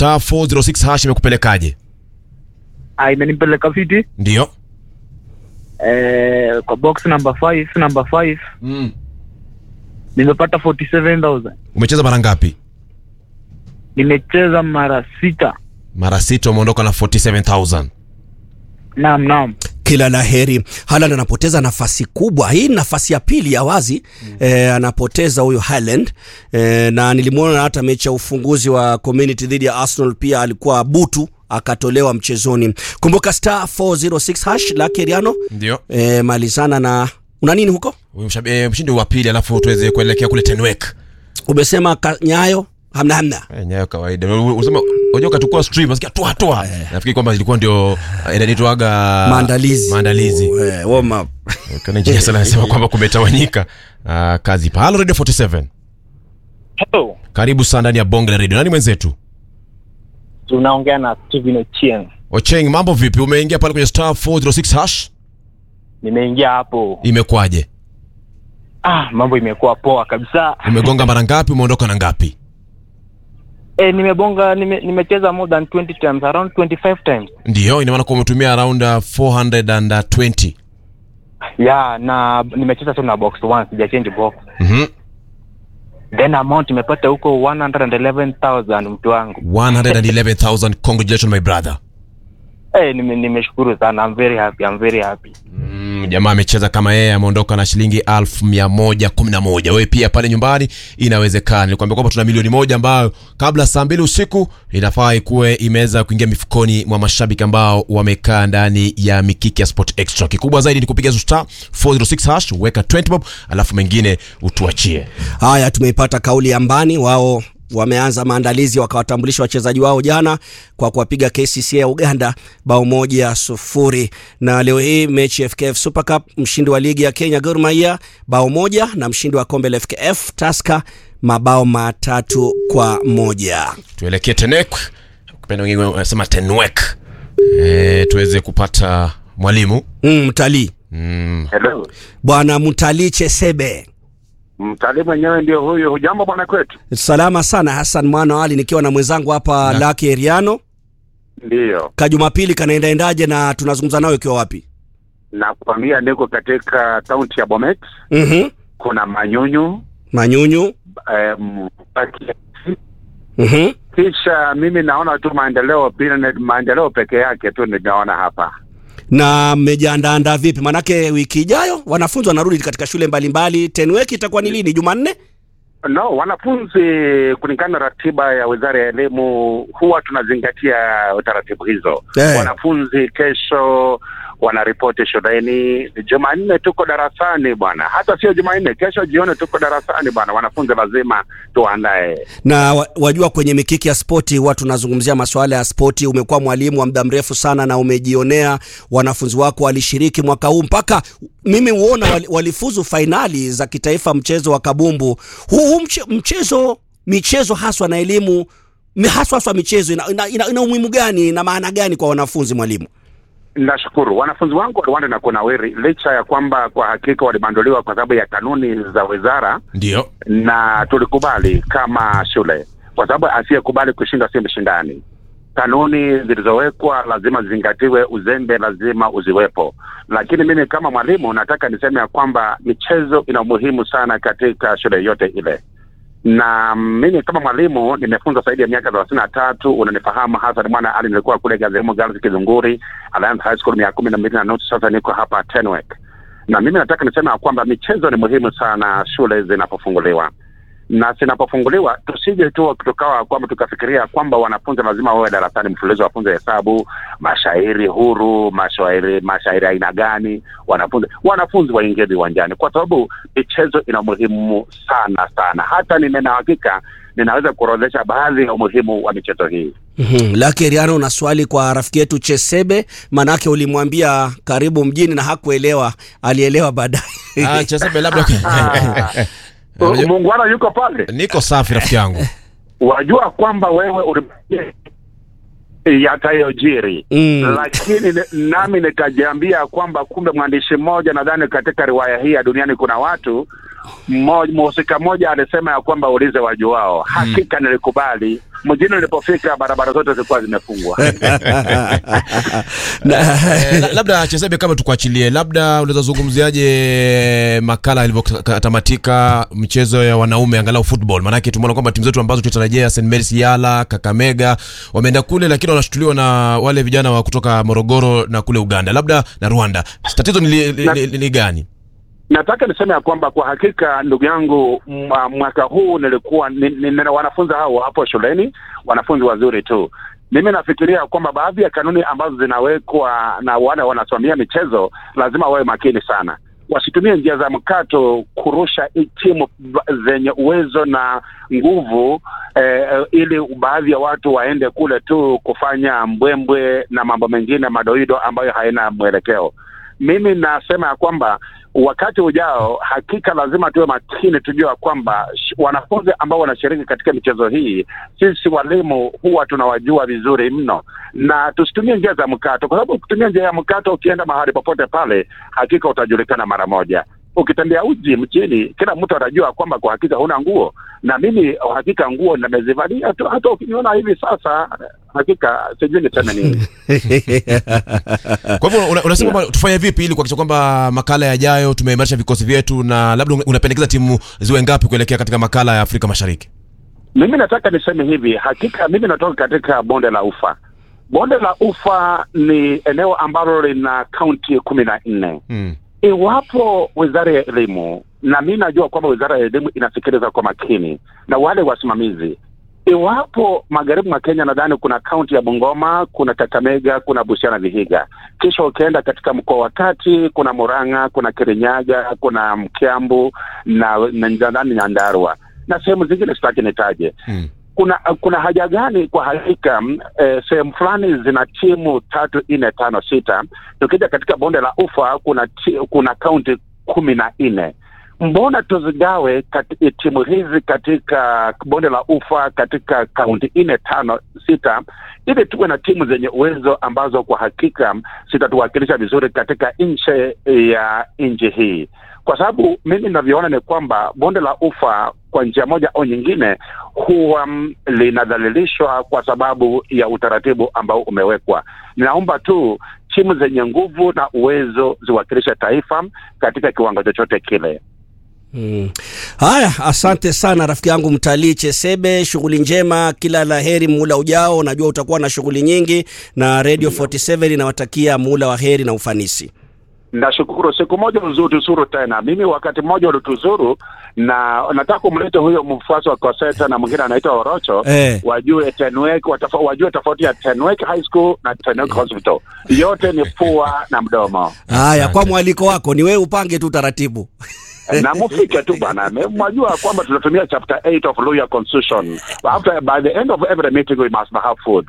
star 406 hash imekupelekaje Ah, imenipeleka fiti ndio eh, kwa box number 5 number 5 mm. nimepata 47000 umecheza mara ngapi nimecheza mara sita mara sita umeondoka na 47000 naam naam kila la heri. Haaland anapoteza nafasi kubwa, hii ni nafasi ya pili ya wazi mm. eh, anapoteza huyu Haaland eh, na nilimwona hata mechi ya ufunguzi wa Community dhidi ya Arsenal pia alikuwa butu akatolewa mchezoni. Kumbuka star 406 hash la Keriano ndio eh, malizana na una nini huko? Huyu mshabi- eh, mshindi wa pili alafu tuweze kuelekea kule tenwek Umesema ka- nyayo hamna hamna Eh, nyayo kawaida U- unasema unajua ukachukua stream nasikia toa toa nafikiri kwamba ilikuwa ndio eh, inanitwaga maandalizi maandalizi eh, warm up. kana njia sana anasema kwamba kumetawanyika uh, kazi pa halo radio 47 Hello, karibu sana ndani ya bonge la radio nani mwenzetu tunaongea na Steven Ochieng. ocheng mambo vipi umeingia pale kwenye star 406 hash Nimeingia hapo. imekwaje Ah, mambo imekuwa poa kabisa. umegonga mara ngapi umeondoka na ngapi Eh, nimebonga nime, nimecheza more than 20 times, around 25 times. ndio ina maana kuwa umetumia around uh, 420 Yeah, na nimecheza tu na box once, sija change box. Mhm. Then amount nimepata huko 111,000 mtu wangu. 111000 congratulations my brother Eh, nime, nimeshukuru sana. I'm very happy. I'm very happy. Mm, jamaa amecheza kama yeye ameondoka na shilingi elfu mia moja kumi na moja wewe pia pale nyumbani inawezekana nilikwambia kwamba tuna milioni moja ambayo kabla saa mbili usiku inafaa ikuwe imeweza kuingia mifukoni mwa mashabiki ambao wamekaa ndani ya mikiki ya sport extra kikubwa zaidi ni kupiga star 406 hash weka 20 bob alafu mengine utuachie Haya, tumeipata kauli ya Mbani, wao wameanza maandalizi wakawatambulisha wachezaji wao jana kwa kuwapiga KCCA ya Uganda bao moja sufuri, na leo hii mechi ya FKF Super Cup, mshindi wa ligi ya Kenya Gor Mahia bao moja na mshindi wa kombe la FKF Tusker mabao matatu kwa moja. tuelekee tenek kupenda wengine wanasema tenwek e, tuweze kupata mwalimu Mm, mtalii mm, Hello. bwana Mtalii Chesebe, Mtalii mwenyewe ndio huyu. Hujambo bwana kwetu? salama sana. Hassan Mwana Ali nikiwa na mwenzangu hapa Na- Laki Eriano. Ndiyo, Kajumapili kanaendaendaje na tunazungumza nawe ukiwa wapi? nakwambia niko katika kaunti ya Bomet. Mhm. Kuna manyunyu Manyunyu. em, Mhm. kisha mimi naona tu maendeleo bila maendeleo peke yake tu ninaona hapa. na mmejiandaandaa vipi? Manake wiki ijayo wanafunzi wanarudi katika shule mbalimbali. Tenwek itakuwa ni lini? Jumanne? No, wanafunzi kulingana na ratiba ya Wizara ya Elimu huwa tunazingatia taratibu hizo. Eh. Wanafunzi kesho wanaripoti shuleni. Jumanne tuko darasani bwana, hata sio Jumanne, kesho jioni tuko darasani bwana. Wanafunzi lazima tuandae. Na wa- wajua, kwenye mikiki ya spoti huwa tunazungumzia masuala ya spoti. Umekuwa mwalimu wa muda mrefu sana na umejionea wanafunzi wako walishiriki mwaka huu mpaka mimi huona wali, walifuzu fainali za kitaifa mchezo wa kabumbu. Huu huu mche, mchezo michezo haswa na elimu mi- haswa haswa michezo ina, ina, ina, ina umuhimu gani na maana gani kwa wanafunzi mwalimu? Nashukuru wanafunzi wangu waliwanda na kunawiri, licha ya kwamba kwa hakika walibanduliwa kwa sababu ya kanuni za wizara, ndio na tulikubali kama shule, kwa sababu asiyekubali kushinda si mshindani. Kanuni zilizowekwa lazima zizingatiwe, uzembe lazima uziwepo. Lakini mimi kama mwalimu nataka niseme ya kwamba michezo ina umuhimu sana katika shule yote ile na mimi kama mwalimu nimefunza zaidi ya miaka thelathini na tatu. Unanifahamu Hasan Mwana Ali, nilikuwa kule Gazemo Girls Kizunguri, Alliance High School miaka kumi na mbili na nusu. Sasa niko hapa Tenwek, na mimi nataka niseme ya kwamba michezo ni muhimu sana shule zinapofunguliwa na zinapofunguliwa tusije tu tukawa kwamba tukafikiria kwamba wanafunzi lazima wawe darasani mfululizo wafunze hesabu, mashairi huru, mashairi mashairi aina gani, wanafunzi wanafunzi waingie viwanjani, kwa sababu michezo ina umuhimu sana sana. Hata nina hakika ninaweza kuorodhesha baadhi ya umuhimu wa michezo hii. Mhm. Laki Riano, una swali kwa rafiki yetu Chesebe? Manake ulimwambia karibu mjini na hakuelewa, alielewa baadaye. Ah, Chesebe labda Uh, Muungwana yuko pale, niko safi rafiki yangu wajua kwamba wewe uli yatayojiri Mm. lakini ni- nami nikajiambia kwamba kumbe mwandishi mmoja nadhani katika riwaya hii ya duniani kuna watu mmo- mhusika mmoja alisema ya kwamba ulize wajuao. Hakika nilikubali. Mjini nilipofika barabara zote zilikuwa zimefungwa. Na- Eh, la- labda Chesebe, kama tukuachilie, labda unaweza zungumziaje makala ilivyotamatika mchezo ya wanaume angalau football? Maanake tumeona kwamba timu zetu ambazo tulitarajia St Mary's Yala, Kakamega wameenda kule, lakini wanashutuliwa na wale vijana wa kutoka Morogoro na kule Uganda, labda na Rwanda. Tatizo ni, li, li, Na- li, ni gani? Nataka niseme ya kwamba kwa hakika ndugu yangu, mwa- mwaka huu nilikuwa ni, ni, ni, wanafunzi hao hapo shuleni, wanafunzi wazuri tu. Mimi nafikiria kwamba baadhi ya kanuni ambazo zinawekwa na wale wanasimamia michezo lazima wawe makini sana, wasitumie njia za mkato kurusha i- timu ba- zenye uwezo na nguvu eh, eh, ili baadhi ya watu waende kule tu kufanya mbwembwe na mambo mengine madoido ambayo haina mwelekeo. Mimi nasema ya kwamba wakati ujao hakika lazima tuwe makini, tujue ya kwamba sh- wanafunzi ambao wanashiriki katika michezo hii, sisi walimu huwa tunawajua vizuri mno, na tusitumie njia za mkato, kwa sababu ukitumia njia ya mkato, ukienda mahali popote pale, hakika utajulikana mara moja. Ukitembea uji mchini, kila mtu atajua kwamba kwa hakika huna nguo, na mimi hakika nguo nimezivalia tu. Hata ukiniona hivi sasa, hakika sijui niseme nini. Kwa hivyo una- unasema kwamba tufanye vipi ili kuhakikisha kwamba makala yajayo tumeimarisha vikosi vyetu, na labda una- unapendekeza timu ziwe ngapi kuelekea katika makala ya Afrika Mashariki? Mimi nataka niseme hivi, hakika mimi natoka katika bonde la Ufa. Bonde la Ufa ni eneo ambalo lina kaunti kumi na nne. Hmm. Iwapo wizara ya elimu, na mi najua kwamba wizara ya elimu inasikiliza kwa makini na wale wasimamizi, iwapo magharibi mwa Kenya, nadhani kuna kaunti ya Bungoma, kuna Kakamega, kuna Busia na Vihiga. Kisha ukienda katika mkoa wa kati, kuna Murang'a, kuna Kirinyaga, kuna Mkiambu na na nadhani Nyandarua na sehemu zingine sitaki nitaje Hmm. kuna kuna haja gani kwa hakika mm, eh, sehemu fulani zina timu tatu nne tano sita tukija katika bonde la ufa kuna ti, kuna kaunti kumi na nne mbona tuzigawe kati, timu hizi katika bonde la ufa katika kaunti nne tano sita ili tuwe na timu zenye uwezo ambazo kwa hakika zitatuwakilisha vizuri katika nchi ya nchi hii kwa sababu mimi ninavyoona ni kwamba bonde la ufa kwa njia moja au nyingine huwa mm, linadhalilishwa kwa sababu ya utaratibu ambao umewekwa. Ninaomba tu timu zenye nguvu na uwezo ziwakilishe taifa katika kiwango chochote kile. Mm. Haya, asante sana rafiki yangu mtalii Chesebe, shughuli njema, kila la heri muula ujao. Najua utakuwa na shughuli nyingi, na Radio 47 inawatakia muula wa heri na ufanisi. Nashukuru, siku moja uzutuzuru tena. Mimi wakati mmoja ulituzuru, na nataka kumleta huyo mfuasi wa Koseta na mwingine anaitwa Orocho Eh. wajue Tenwek, watafa, wajue tofauti ya Tenwek High School na Tenwek Hospital. Yote ni pua na mdomo. Haya, kwa mwaliko wako ni wewe upange tu taratibu. na mufike tu bana, Me- mwajua kwamba tunatumia chapter 8 of Lawyer Constitution. After by the end of every meeting we must have food.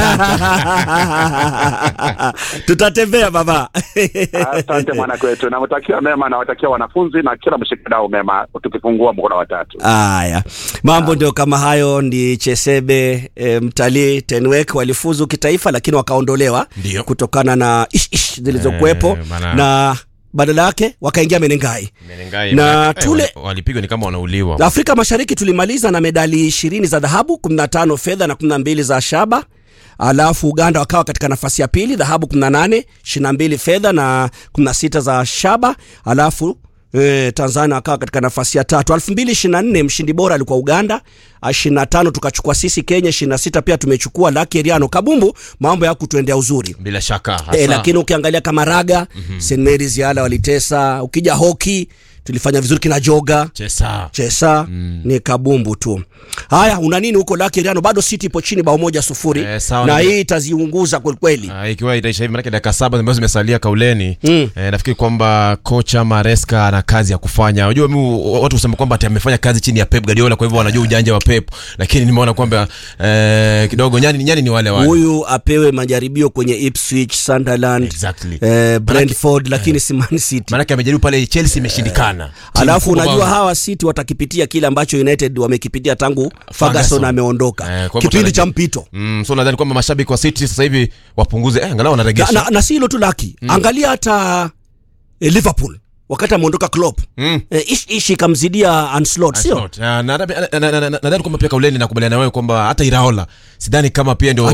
Tutatembea baba. Asante mwana kwetu, nawatakia mema, nawatakia wanafunzi na kila mshikadau mema, tukifungua mkono wa tatu. Haya, mambo ndio kama hayo. Ndi Chesebe e, mtalii Tenwek walifuzu kitaifa, lakini wakaondolewa Ndio. kutokana na ish ish zilizokuwepo Eh, maana- na badala yake wakaingia Menengai. Menengai, Na manake, eh, tule- wali- walipigwa ni kama wanauliwa. Afrika Mashariki tulimaliza na medali ishirini za dhahabu, 15 fedha na 12 za shaba. Alafu Uganda wakawa katika nafasi ya pili, dhahabu 18, 22 fedha na 16 za shaba. Alafu E, Tanzania wakawa katika nafasi ya tatu. 2024 mshindi bora alikuwa Uganda, 25 tukachukua sisi Kenya, 26 pia tumechukua Lucky Eriano Kabumbu. Mambo ya kutuendea uzuri. Bila shaka hasa. E, lakini ukiangalia kama raga mm-hmm. St Mary's Yala walitesa. Ukija hoki tulifanya vizuri kina joga Chesa. chesa mm. ni kabumbu tu. Haya, una nini huko Lucky Eriano? Bado City ipo chini bao moja sufuri Eh, sawa na na- hii itaziunguza kwelikweli. Ah, ikiwa itaisha hivi manake dakika saba ambazo zimesalia kauleni Mm. eh, nafikiri kwamba kocha Maresca ana kazi ya kufanya. Unajua mimi watu husema kwamba ati amefanya kazi chini ya Pep Guardiola, kwa hivyo wanajua ujanja wa Pep, lakini nimeona kwamba eh, kidogo nyani nyani ni wale wale. Huyu apewe majaribio kwenye Ipswich, Sunderland, Exactly. eh, Brentford, lakini si Man City. Maanake amejaribu pale Chelsea imeshindikana. Timu Alafu kubwa unajua bao- hawa City watakipitia kile ambacho United wamekipitia tangu Ferguson. Ferguson ameondoka, Eh, kwa hivyo kipindi cha tunaji- mpito. Mm, so nadhani kwamba mashabiki wa City sasa hivi wapunguze eh, angalau na, wanaregesha. na, na si hilo tu laki mm. angalia hata eh, Liverpool wakati ameondoka Klopp Mm. eh, ish, ishi ikamzidia Ancelotti sio Ancelotti. Ah, na- na- na- na- na- nadhani kwamba pia kauleni nakubaliana na wewe kwamba hata Iraola sidhani kama pia ndio